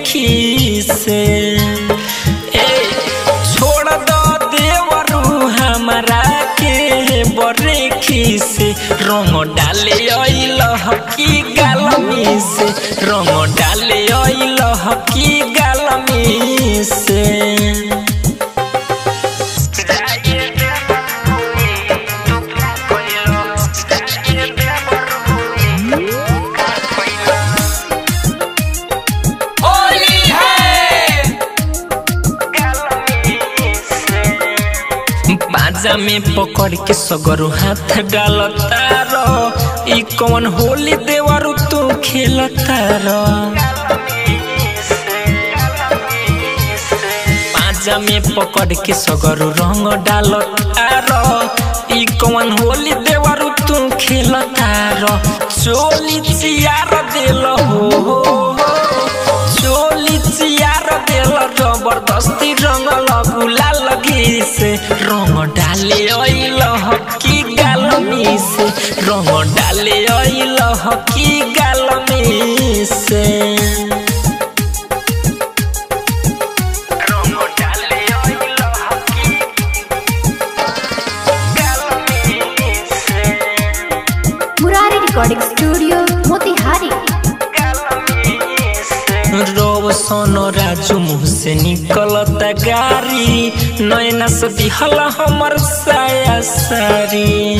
खीसे ए छोड़ दो देवरू हमरा के बरे खीसे रंग डाले अइल हकी गालमी से रंग डाले अइल हकी गालमी से होली है बाजा में पकड़ के सगरो हाथ डालतार ई कौन होली देवरू तू खेलतार बाजा में पकड़ के सगरो रंग डालतार ई कौन होली देवरू तू खेलतार चोली चियार दिल हो चोली चियार दिल जबरदस्ती रंग लगुला लगी से रंग डाले अइल हकी गालमी से रंग डाले अइल हकी गालमी से रंग डाले अइल हकी गालमी से मुरारी रिकॉर्डिंग स्टूडियो मोतिहारी रोशन राजू मुँह से निकलता गारी नैना से दिहल हमर साया सारी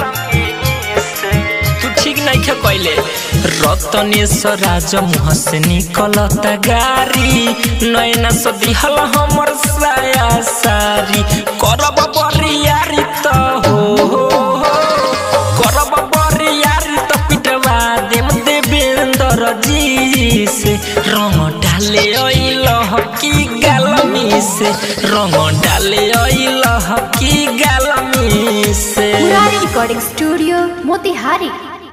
तू ठीक नहीं खे कैले रतनेश्वर राजा मुँह से निकलता गारी नैना से दिहल हमर साया सारी करब बरियारी त हो हो हो। करब बरियारी त पिटवा देम देवेंद्र जी से रंग डाले अइल हकी गालमी से रंग डाले अइल हकी गालमी से मुरारी रिकॉर्डिंग स्टूडियो मोतिहारी